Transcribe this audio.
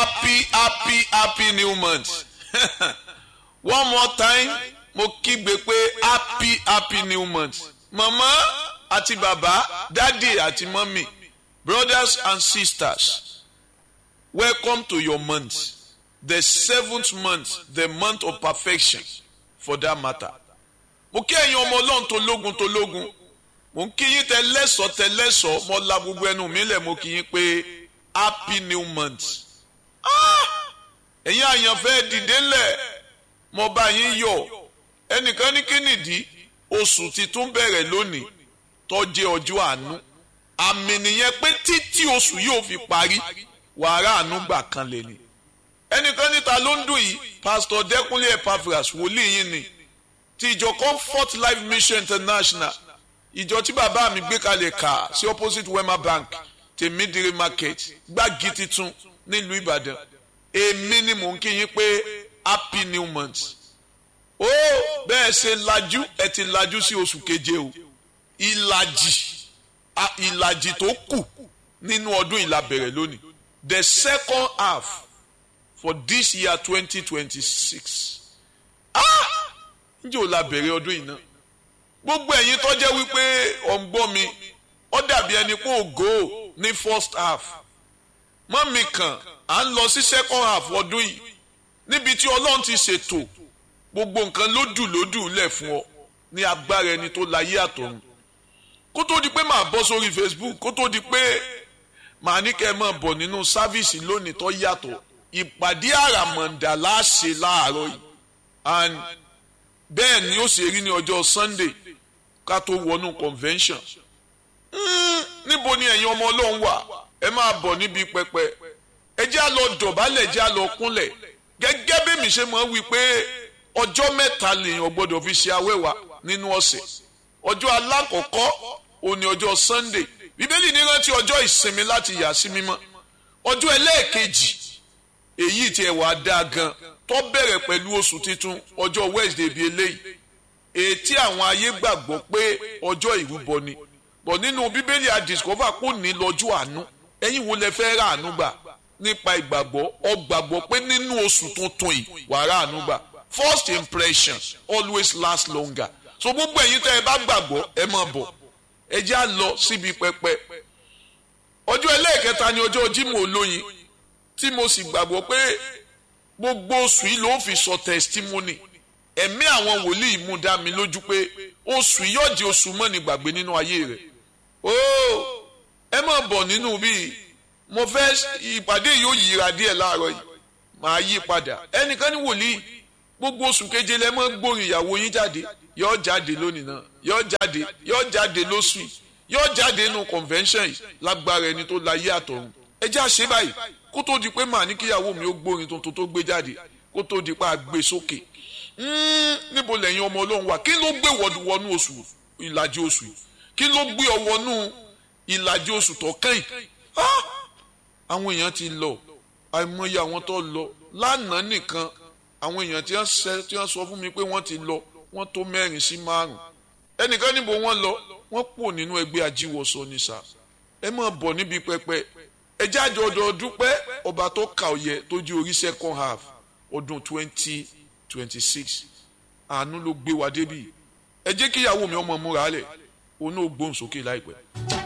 happy happy happy new month one more time mo kígbe pé happy happy new month mama àti bàbá dádì àti mọ́mì brothers and sisters welcome to your month the seventh month the month of perfection for that matter mo kí ẹ̀yin ọmọ ọlọ́run tó lógun tó lógun mo ń kí yín tẹ lẹ́sọ̀ọ́ tẹ lẹ́sọ̀ọ́ mo la gbogbo ẹnu mi lẹ̀ mo kí yín pé happy new month ẹ̀yin àyànfẹ́ dìde ńlẹ̀ mo bá yín yọ̀ ẹnìkan ní kínìdí oṣù ti tún bẹ̀rẹ̀ lónìí tó jẹ́ ọjọ́ àánú àmì nìyẹn pé títí oṣù yóò fi parí wàrà àánú gbà kan lè ní ẹnìkan níta ló ń dùn yìí pastor Dẹ́kúnlé Epaphras wòlíì yín ni ti ìjọ Comfort Life Mission International ìjọ tí bàbá mi gbé kalẹ̀ kà sí opposite Wema Bank tèmídìrí market gbági titun nílùú Ìbàdàn èmi ni mò ń kí yín pé happy new month ó bẹ́ẹ̀ ṣe lajú ẹ ti lajú sí oṣù keje o ìlàjì ìlàjì tó kù nínú ọdún ìlà bẹ̀rẹ̀ lónìí the second half for this year twenty twenty six ah ǹjẹ́ ò la bẹ̀rẹ̀ ọdún yìí náà gbogbo ẹ̀yin tó jẹ́ wípé ọ̀ǹgbọ́n mi ó dàbí ẹni pé ògo ní first half mọ́ mi kàn à ń lọ sí second half ọdún yìí níbi tí ọlọ́run ti ṣètò gbogbo nǹkan lódù lódù lẹ̀ fún ọ ní agbára ẹni tó láyé àtọ̀run kó tó di pé màá bọ́ sórí Facebook kó tó di pé màá ní kẹ́ ẹ máa bọ̀ nínú sáfíìsì lónìí tó yàtọ̀ ìpàdé àràmọ̀ǹdà láṣẹ láàárọ̀ yìí and bẹ́ẹ̀ ni ó ṣe rí ní ọjọ́ Sunday ká tó wọnú convention níbo ni ẹ̀yin ọmọ ọlọ́run wà ẹ máa bọ̀ níbi pẹpẹ ẹ jẹ́ á lọ dọ̀bálẹ̀ jẹ́ á lọ kúnlẹ̀ gẹ́gẹ́ bí mi ṣe máa wí pé ọjọ́ mẹ́ta lèèyàn gbọ́dọ̀ fi ṣe awẹ́wà nínú ọ̀sẹ̀ ọjọ́ alákọ̀ọ́kọ́ òní ọjọ́ Sunday bíbélì ní rántí ọjọ́ ìsinmi láti yà sí mímọ́ ọjọ́ ẹlẹ́ẹ̀kejì èyí tí ẹ̀ wá dáa gan tó bẹ̀rẹ̀ pẹ̀lú oṣù tuntun ọjọ́ Wednesday bíi eléyìí ètí àwọn ayé gbàgbọ́ pé ọjọ́ ìrúbọ ni bọ̀ nínú bíbélì àdìsọ́fà kò ní lọ́jọ́ àánú ẹ̀yin wo lẹ fẹ́ rà àánú gbà nípa ìgbàgbọ́ ọ gbàgbọ́ pé nínú oṣù tuntun yìí wàá rà àánú gbà first impression always last longer so gbogbo ẹ̀yin tẹ́ ẹ bá gbàgbọ́ ẹ máa bọ̀ ẹ já lọ síbi pẹpẹ ọjọ́ ẹlẹ́ẹ̀kẹta ni ọjọ́ Jímọ̀ olóyin tí mo sì gbàgbọ́ pé gbogbo oṣù yìí ló fi sọ testimony ẹ̀mí àwọn wòlíì mú dá mi lójú pé oṣù yìí yóò di oṣù mọ́ni gbàgbé nínú ayé rẹ̀ ó ẹ máa bọ̀ nínú bíi mo fẹ́ ìpàdé yóò yíra díẹ̀ láàárọ̀ yìí màá yí padà ẹnìkan ní wòlíì gbogbo oṣù keje lẹ mọ́ gbórin ìyàwó yín jáde yóò jáde lónìí náà yóò jáde yóò jáde lóṣù yìí yóò jáde nínú convention yìí lágbára ẹni tó láyé àtọ̀run ẹ já ṣe báyìí kó tó di pé màá ní kíyàwó mi ó gbórin tuntun tó gbé jáde kó tó di pé a gbé sókè níbo lẹ́yìn ọmọ ọlọ́run wà kí ló gbé wọnú oṣù ìlàjì oṣù yìí kí ló gbé ọ wọnú ìlàjì oṣù tó kẹ́yìn àwọn èèyàn ti lọ àìmọye àwọn tó lọ lánàá nìkan àwọn èèyàn tí wọ́n sọ fún mi pé wọ́n ti lọ wọ́n tó mẹ́rin sí márùn ẹnìkan níbo wọ́n lọ wọ́n pò nínú ẹgbẹ́ ajíwọsọ ní sá ẹ máa bọ̀ níbi pẹpẹ ẹ jáde ọdọ dúpẹ́ ọba tó kà ọyẹ tó di orí second half ọdún twenty twenty six àánú ló gbé wa débi ẹ jẹ́ kíyàwó mi ọmọ múra lẹ̀ òun náà gbóhùn sókè láìpẹ́.